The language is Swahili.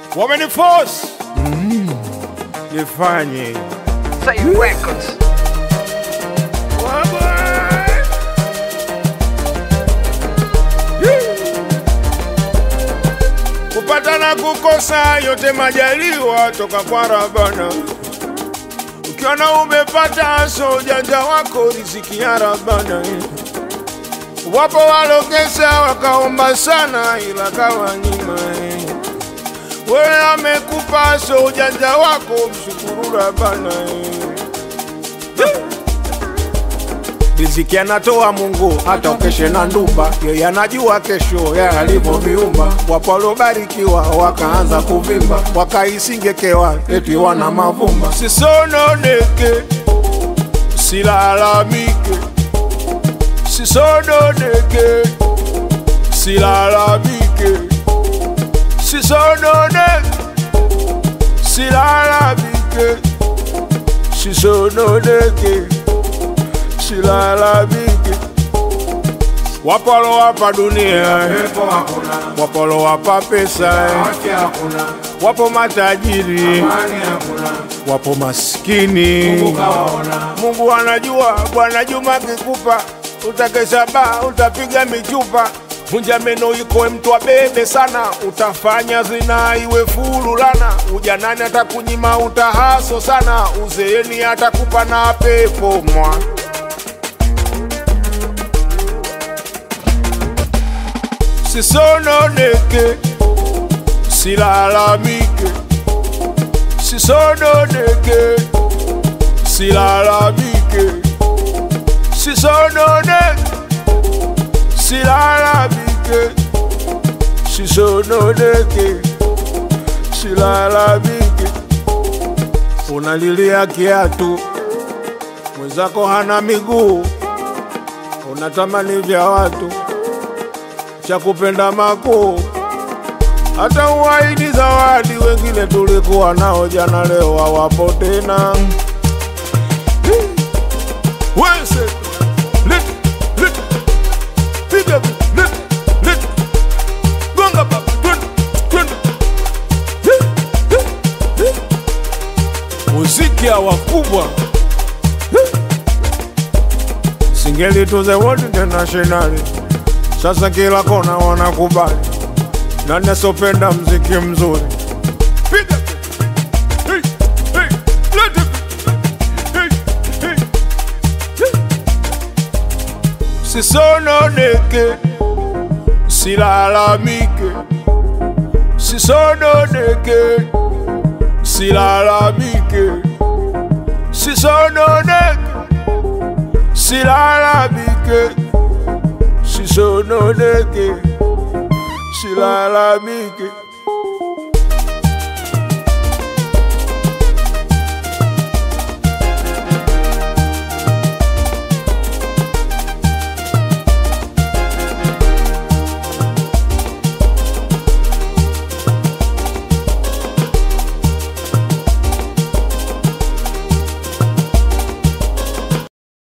wameniforce nifanye Say Records. kupata na kukosa yote majaliwa toka kwa Rabana. Ukiona umepata so ujanja wako riziki ya Rabana. Wapo walokesa wakaomba sana ila kawanyima. Wewe amekupa so ujanja wako mshukuru Rabana. Riziki anatoa Mungu, hata ukeshe na ndumba, yeye anajua kesho ya alivyoviumba. Wapo waliobarikiwa wakaanza kuvimba, wakaisingekewa eti wana mavumba. Sisononeke, silalamike, sisononeke, silalamike, sisononeke, silalamike, sisononeke silalamike. Wapo walowapa dunia, wapo walowapa pesa, wapo matajiri, wapo maskini. Mungu anajua, Bwana Juma akikupa utakesha baa, utapiga michupa Vunja meno iko mtu abebe sana, utafanya zina iwe fululana. Ujanani atakunyima utahaso sana, uzeeni atakupa na pepo mwa sisononeke, silalamike, sisononeke, silalamike, sisononeke, silalamike, sisononeke, silalamike. Unalilia kiatu, mwenzako hana miguu, unatamani vya watu cha kupenda makuu, hata uahidi zawadi. Wengine tulikuwa nao jana, leo hawapo tena. Wese, lit, lit, piga, lit, lit, gonga baba, twende, twende. Muziki hawa kubwa singeli tuze World International sasa kila kona wanakubali, nani asopenda mziki mzuri? Piga hey, hey, let it hey, hey, hey. Sisononeke, silalamike, sisononeke, silalamike, sisononeke, silalamike sisononeke, silalamike.